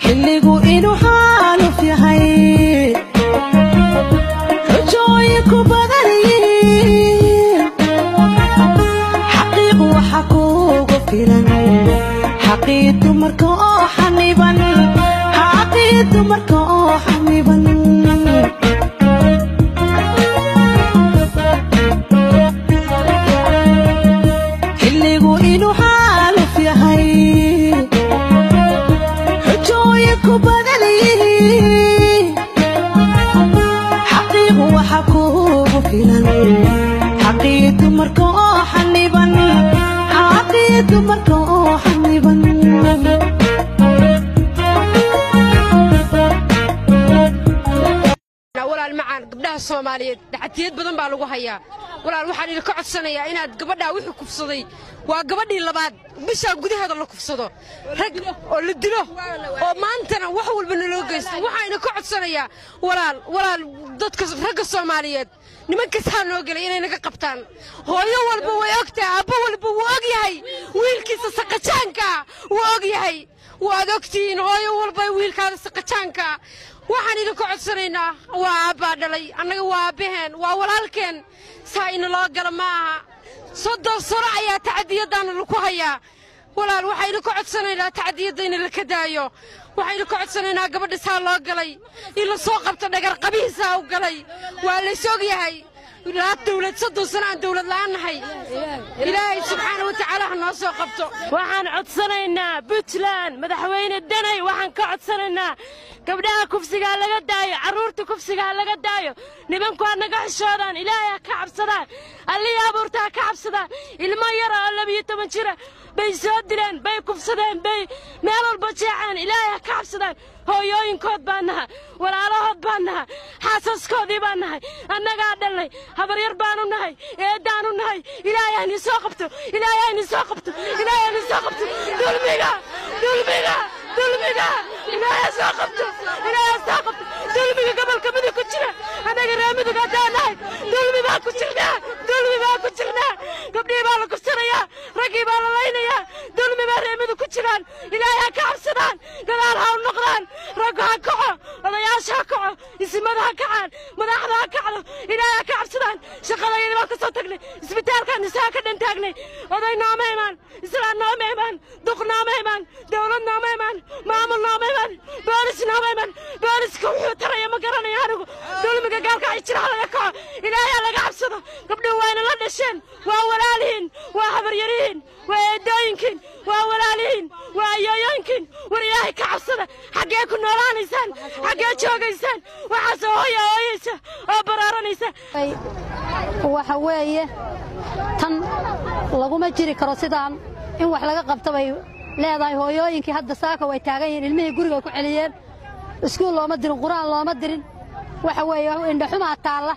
xilligu inuu xaaluf yahay xujooyinku badan yihiin xaqiiq waxa kuugu filan xaqii dumarka oo xaniban xaqii dumarka oo xaniban xilligu inuu xaaluf yahay xujooyinku badan yihiin xaqiiqu waxa kuugu filan xaqii dumarka oo xaniban xaqii dumarka oo xaniban walaal macaan gabdhaha soomaaliyeed dhaxatiyad badan baa lagu hayaa walaal waxaan idinka codsanayaa inaad gabadhaa wixii kufsaday waa gabadhii labaad bishaa gudaheeda la kufsado rag oo la dilo oo maantana wax walba naloo geysto waxaan idinka codsanayaa walaal walaal dadka ragga soomaaliyeed nimankasaa noo gelay inay naga qabtaan hooyo walba way ogtahay aabbo walba wuu og yahay wiilkiisa saqajaankaa wuu og yahay waad ogtihiin hooyo walba wiilkaada saqajaankaa waxaan idinka codsanaynaa waa aabbaa dhalay annaga waa aabbaheen waa walaalkeen saa inaloo gala ma aha soddon sano ayaa tacadiyaddaana laku hayaa walaal waxaa idinka codsanaynaa tacadiyadda in laka daayo waxaa idinka codsanaynaa gabadha saa loo galay in la soo qabto dhagar qabihiisaa u galay waa lays og yahay laa dawlad soddon sano aan dawlad la'aan nahay ilaahay subxaana wa tacaala ha noo soo qabto waxaan codsanaynaa puntland madaxweyne danay waxaan ka codsanaynaa gabdhaha kufsigaa laga daayo carruurta kufsigaa laga daayo nimanku ha naga xishoodaan ilaahay ha ka cabsadaan allihii abuurta ha ka cabsadaan ilmo yara oo labiyo toban jira bay soo dileen bay kufsadeen bay meel walba jeexeen ilaahay ha ka cabsadaan hooyooyinkood baan naha walaalahood baan naha xaasaskoodii baan nahay annagaa dhalnay habaryar baanu nahay eeddaanu nahay ilaahay hayni soo qabto ilaahay hayni soo qabto ilaahay hayni soo qabto dulmiga dulmiga dulmiga ilaahay soo qabto ilaahay soo qabto dulmiga gobolka midug ku jira annaga reer midug haddaan nahay dulmi baa ku jirnaa dulmi baa ku jirnaa gabdhihii baa la kursanayaa raggii baa la laynayaa dulmi baa reer midug ku jiraan ilaahay ha ka cabsadaan gadaal ha u noqdaan raggu ha kaco odayaasha ha kaco isimada ha kacaan madaxda ha kacdo ilaahay ha ka cabsadaan shaqadayada baan ka soo tagnay isbitaalkaan isaa ka dhan taagnay oday nooma imaan islaan nooma imaan duq nooma imaan dawlad nooma imaan maamul nooma imaan boolis nooma imaan booliska wuxuu taraya ma garanaya anigu dulmiga gaalka ay jira ha laga kaco ilaahay ha laga cabsado gabdhuhu wayna la dhasheen waa walaalihiin waa habaryarihiin waa eedooyinkiin waa walaalihiin waa ayooyooyinkiin war ilaahay ka cabsada xaggee ku noolaanaysaan xaggee joogaysaan waxaasoo hooya hooyaysa oo baraaranaysa waxa weeye tan laguma jiri karo sidaan in wax laga qabta bay leedahay hooyooyinkii hadda saaka way taagan yihiin ilmihii gurigay ku celiyeen iskuul looma dirin qur'aan looma dirin waxa weeye indhaxumaa taalla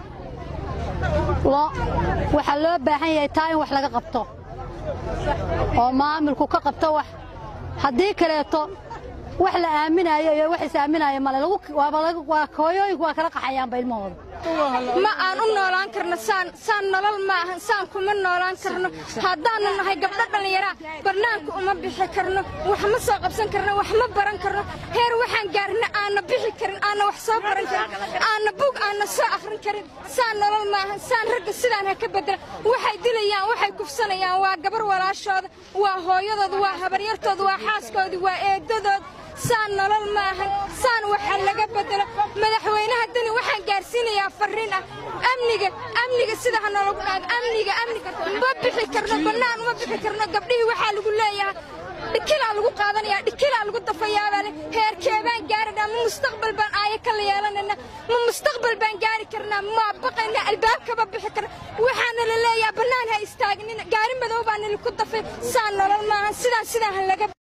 waxaa loo baahan yahay taa in wax laga qabto oo maamulku ka qabto wax haddii kaleeto wax la aaminayo iyo wax is aaminayo male waa hooyooyinku waa kala qaxayaanba ilmahooda ma aan u noolaan karno saan saan nolol maahan saan kuma noolaan karno haddaannu nahay gabdho dhallinyaraa barnaanka uma bixi karno wax ma soo qabsan karno wax ma baran karno heer waxaan gaarna aanna bixi karin aanna wax soo baran karin aanna bug aanna soo akhrin karin saan nolol maahan saan ragga sidaan ha ka beddela waxay dilayaan waxay kufsanayaan waa gabar walaashooda waa hooyadooda waa habaryartooda waa xaaskoodii waa eedadood saan nolol maahan saan waxa laga beddelo madaxweynaha dani waxaan gaarsiinayaa farriin ah amniga amniga sida ha noolagu dhaado amniga amniga ma bixi karno bannaan uma bixi karno gabdhihii waxaa lagu leeyahay dhikilaa lagu qaadanayaa dhikilaa lagu dafayaabaa le heerkeebaan gaarana ma mustaqbal baan aayo kala yeelanayna ma mustaqbal baan gaari karnaa ma baqayna albaabkaba bixi karna waxaana la leeyahay bannaan ha istaagnina gaari madow baa nalaku dafay saan nolol maahan sidaan sidaan ha laga